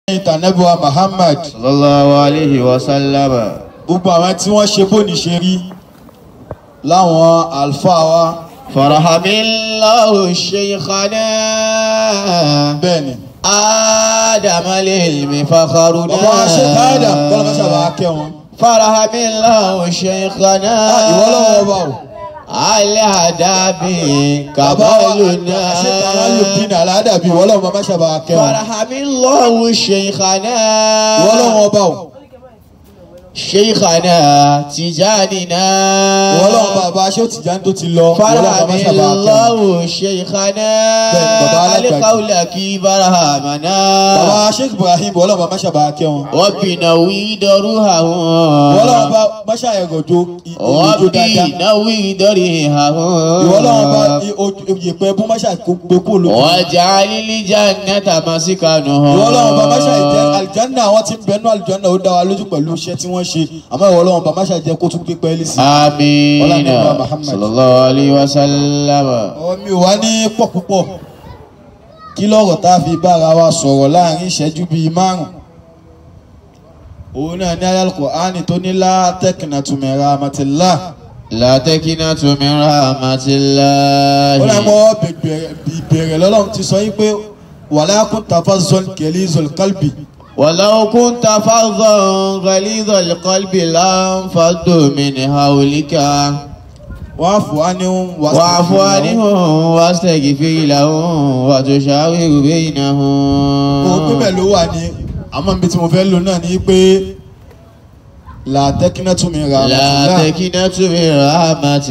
ìtànẹ́bùwà Muhammad sallallahu alayhi wa sallam. gbogbo àwọn tí wọ́n ṣe bóni ṣe rí láwọn àlùfáà wa farahamillahu shaykhana. bẹ́ẹ̀ ni adam al-ilmi fakharuna. bàbá wa ṣe káàdà kọ́lọ́ bá ṣàbà kẹ́ wọn. farahamillahu shaykhana. ìwọ lọ́wọ́ ọba o alihadabi bàbá wa kabaluna. ṣe káàdà lùdínà aládàbí ìwọ lọ́wọ́ bá ṣàbà kẹ́ wọn. farahamillahu shaykhana. ìwọ lọ́wọ́ ọba o shaykhana tijanina. ìwọ lọ́wọ́ bàbá ṣé ó ti já tó ti lọ ìwọ lọ́wọ́ bá ṣàbà kẹ́ wọn. farahamillahu shaykhana. Bẹ́ẹ̀ni, bàbá alágbàdo. alikawulaki barahamana. bàbá Sheikh Ibrahim ìwọ lọ́wọ́ bá ṣàbà kẹ́ wọn. wabinawi daruhahun. ìwọ lọ́wọ́ bá má ṣàyẹ̀gọ̀jọ ìjọ dáadáa. wabinawi darihahun. ìwọ lọ́wọ́ bá ìyẹ̀pẹ̀ bú má ṣàgbé kó lójú. wàjálílì jannata masikanuhum. ìwọ lọ́wọ́ bá má ṣàyẹ̀jẹ́ àlìjánná àwọn tí ń bẹnu àlìjánná ó dá wa lójú pẹ̀lú iṣẹ́ tí wọ́n ṣe àmọ́ ìwọ lọ́wọ́ bá má ṣàyẹ̀jẹ́ kó tún gbé pẹ́ẹ́lí sí. Ọlá Amina Nàbí Muhammad. sallallahu alayhi wa sallam. ọ̀rọ̀ mi ò wá ní pọ̀ púpọ̀ kí lọ́rọ̀ tá a fi bára wa sọ̀rọ̀ láàrin ìṣẹ́jú bíi márùn-ún òun náà ní ayé Al-Qur'ani tó ní látẹ̀kìnà tùmẹ̀rà àmàtìlá La takinatu min ó rahmatillahi. náà mọ́ ìbẹ̀rẹ̀ lọ́lọ́run ti sọ yí pé wala kunta fazzan ghalizal qalbi ولو كنت فظا غليظ القلب لانفضوا من حولك wa'fu anhum واعف عنهم واستغفر لهم وتشاور kò pé بينهم bẹ́ẹ̀ ló wà ní àmọ́ ibi tí mo fẹ́ lò náà ni pé látẹ̀kìnà tùmẹ̀rà لا àmàtìlá تكنت من رحمة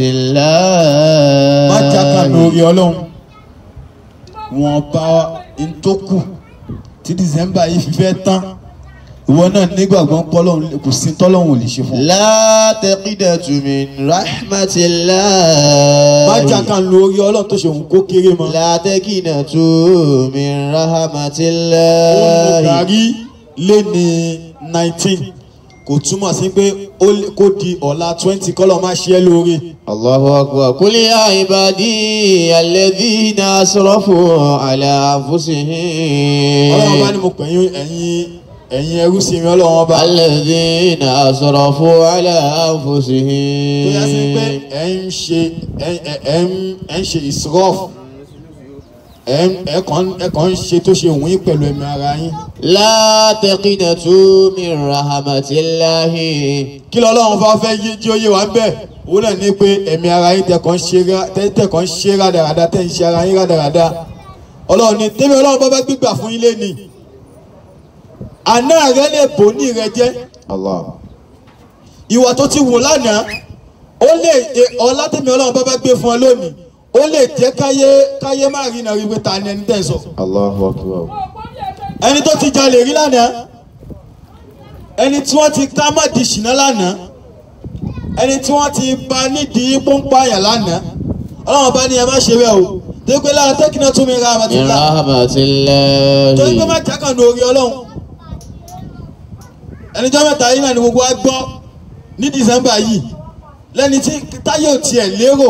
má jákà الله lórí ọlọ́run wọn bá n tó kù tí december yìí fi fẹ́ tán ìwọ náà nígbàgbọ́ pọ́lọ́run kò sí tọ́lọ́run ò lè ṣe fún ọ. لا تقنط من رحمة má الله jákà lórí ọlọ́run tó ṣe òun kó kéré mọ́. لا تقنط من رحمة òun الله gàrí lé ní nineteen kò túmọ̀ sí pé ó lè- kó di ọ̀la twenty kọ́lọ́ má ṣe é lóore. الله أكبر قل يا عبادي الذين أسرفوا على ọlọ́run bá ní أنفسهم mo pè yín ẹ̀yin ẹ̀yin ẹrú sí mi ọlọ́run ọba. الذين أسرفوا على tó yá sí pé أنفسهم ẹ ń ṣe ẹ ẹ- ẹ ń ẹ ń ṣe israf ẹ ń ẹ kàn ẹ kàn ń ṣe tó ṣe wùn yín pẹ̀lú ẹ̀mí ara yín. لا تقنطوا من رحمة الله kí lọ́lọ́run bá fẹ́ yé jí ó yé wa ń bẹ̀ òun náà ní pé ẹ̀mí ara yín tẹ̀ kàn ń ṣe rá- tẹ̀ tẹ̀ kàn ń ṣe rádaràda tẹ̀ ń ṣe ara yín rádaràda ọlọ́run ní tẹ́mi ọlọ́run bá bá gbígbà fún yín lẹ́nìí àná rẹ lè bò ní rẹ jẹ́ الله ìwà tó ti wò lánàá ó lè e- ọlá tẹ́mi ọlọ́run bá bá gbé fún ọ lónìí ó lè jẹ́ káyé káyé má rí náà rí pé ta ni ẹni tẹ̀ sọ الله أكبر ẹni tó ti jalè rí lánàá ẹni tí wọ́n ti ká má di ṣìnà lánàá ẹni tí wọ́n ti ba nídìí pọ́npáyà lánàá ọlọ́run bá ní ẹ má ṣe bẹ́ẹ̀ o torí pé lára tẹ́kínà tún mi ra من àmàtúndà رحمة torí pé الله má jákàn ní orí ọlọ́run ẹnìjọ́ mẹ́ta yìí náà ni gbogbo wa gbọ́ ní dìsẹ́mbà yìí lẹ́ni tí táyé ò tiẹ̀ lérò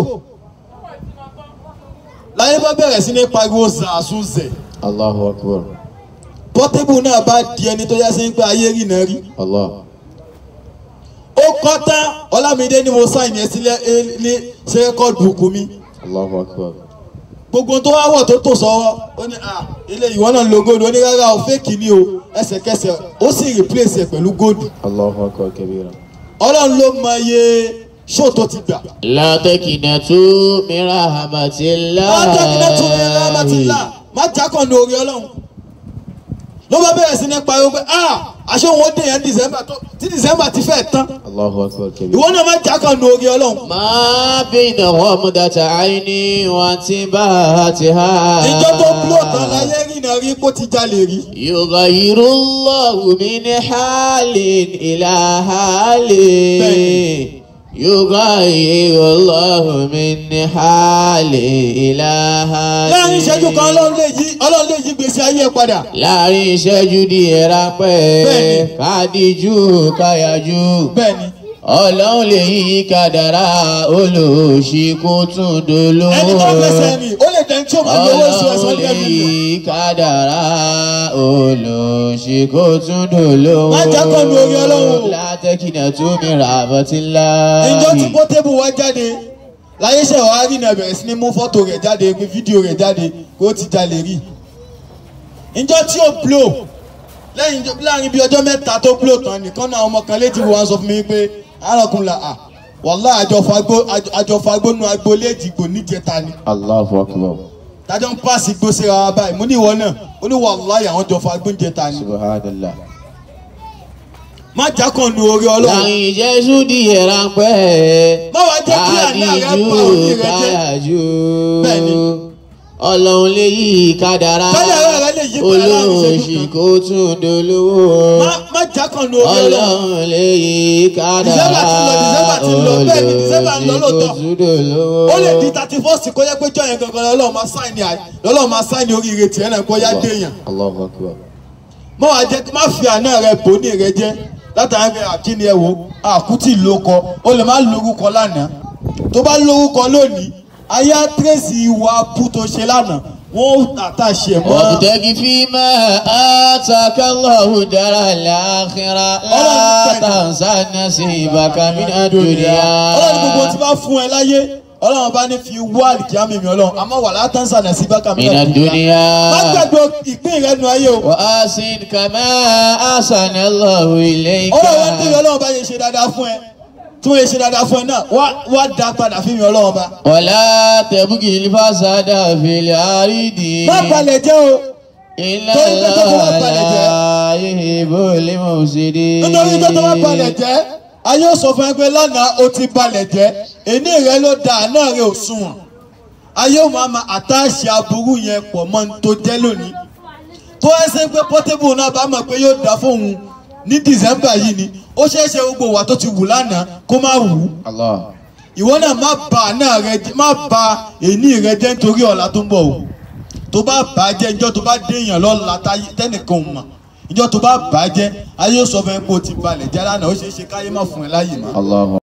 láyé bá bẹ̀rẹ̀ sí ní pariwo zàásùzẹ̀ الله أكبر pọ́tébù náà bá di ẹni tó yá sí ń pé ayé rì náà rí الله ó kọ́ tán ọlámídé ni mo sáìn yẹn sílẹ̀ ẹ- ní ṣe rẹ́kọ́ọ̀dù bùkún mi الله أكبر gbogbo tó wá wọ̀ tó tò sọ́wọ́ ó ní à ilé ìwọ náà lo góòdù ó ní rárá o fẹ́ẹ̀kì ni o ẹsẹ̀kẹsẹ̀ ó sì replace ẹ̀ pẹ̀lú góòdù الله أكبر كبيرا ọlọ́run ló mọ iye ṣó tó ti gbà. لا تكنتوا من رحمة látàkìlẹ̀ tún ní rámàtìlá الله má jákàn ní orí ọlọ́run ló bá bẹ̀rẹ̀ sí ní pariwo pé ah aṣọ òun ó dé yẹn december tó tí december ti fẹ́ tán الله أكبر كبيرا ìwọ náà má jákàn ní orí ọlọ́run. ما بين غمضة عين وانتباهتها ìjọ tó kúrò tán láyé rìn náà rí kó ti jalè rí. يغير الله من حال إلى حال بين. يغير الله من حال إلى حال láàrin ìṣẹ́jú kan ọlọ́run lè yí ọlọ́run lè yí gbèsè ayé ẹ padà. láàrin ìṣẹ́jú díẹ̀ ráńpẹ́ Bẹ́ẹ̀ni. kádìjú káyájú bẹ́ẹ̀ni ọlọ́run lè yí kádàrá olóòṣì kó tún dolówó. ẹni tó fẹsẹ̀ rìn ó lè dẹ́n tí ó máa gbowó oṣù ẹ̀sán ọlọ́run ní lè ẹ̀mí yí kádàrá olóòṣì kó tún dolówó. Má jẹ́ kó lu orí Ọlọ́run. látẹ́kìnà tó mi rà àbọ̀tínlá. ìjọ tí pọ́tébù wá jáde láyé ṣe wàá rí náà bẹ̀rẹ̀ sí ní mú fọ́tò rẹ̀ jáde pé fídíò rẹ̀ jáde kó ti jalè rí ìjọ tí ó blow lẹ́yìn ìjọ- láàrin bíi ọjọ́ mẹ́ta tó blow tán nìkan náà ọmọ kan létí wọn sọ fún mi pé arákùnrin la à wàhálà àjọfagbó àjọfagbó nu agboolé ìdìgbò níjẹta ni Allahu akbar. tájọ́ ń pàṣẹ gbó síra wa báyìí mo ní ìwọ náà ó ní wàhálà àwọn jọfagbó níjẹta ni subhanallah. má jákàn nu orí ọlọ́run láàrin jésù díẹ̀ ráńpẹ́. Má wá jẹ́ kí àná rẹ pa òní rẹ jẹ́. káyàjú. Bẹ́ẹ̀ni. ọlọ́run lè yí kádàrá. Kádàrá rẹ lè yí padà láàrin ìṣẹ́jú olóòṣì kan. kó tún dolówó. má má jákàn nu orí ọlọ́run. ọlọ́run lè yí kádàrá. December ti lọ, December ti lọ, bẹ́ẹ̀ ni December ń lọ olóòṣì lóòótọ́. kó tún dolówó. ó lè di thirty first kó yẹ pé jọyìn gangan lọ́lọ́run máa sáìnì àì lọ́lọ́run máa sáìnì oríire tiẹ̀ náà kó yá déèyàn Allahu akbar. mọ́ wàá jẹ́ má fi àná rẹ bò ní rẹ jẹ́ látàrí pé àkíní ẹ wo àkútì lórúkọ ó lè má lórúkọ lánàá tó bá lórúkọ lónìí ayé àtírèsì ìwà abú tó ṣe lánàá wọ́n àtàṣe ẹ̀ mọ́ وابتغ فيما آتاك الله دار الآخرة لا تنسى نصيبك من الدنيا ọlọ́run gbogbo tí bá fún ẹ láyé ọlọ́run bá ní fi wá àlìkíyàmì mi ọlọ́run àmọ́ wà látàǹsà náà sí bákà mi من náà má الدنيا gbàgbé ìpín rẹ nu ayé o. وأحسن كما أحسن الله إليك ọlọ́run wá tẹ̀lé ọlọ́run bá yẹ ṣe dáadáa fún ẹ tí wọ́n yẹ ṣe dáadáa fún ẹ náà wá wá dá padà fún mi ọlọ́run bá. ولا تبغي الفساد في الأرض má balẹ̀ jẹ́ o إن torí pé tó tó wá الله balẹ̀ jẹ́. لا يحب المفسدين nítorí tó tó wá balẹ̀ jẹ́ ayé ò sọ fún ẹ pé lánàá o ti balẹ̀ jẹ́ èní rẹ ló da àná rẹ ò sunwọ̀n ayé ò máa ma àtàṣe aburú yẹn pọ̀ mọ́ ní tó jẹ́ lónìí tó ẹ ṣe pé Portable náà bá mọ̀ pé yóò dá fóun ní December yìí ni ó ṣeé ṣe gbogbo wà tó ti wù lánàá kó má wù ú الله ìwọ náà má ba àná rẹ jẹ́ má ba èní rẹ jẹ́ nítorí ọ̀la tó ń bọ̀ o tó bá bà á jẹ́ ìjọ́ tó bá déèyàn lọ́la táyé- tẹ́nìkan ò mọ̀ ìjọ́ tó bá bà á jẹ́ ayé ó sọ fún ẹ pé o ti balẹ̀ jẹ́ lánàá ó ṣeé ṣe káyé má fún ẹ láyè mọ́. الله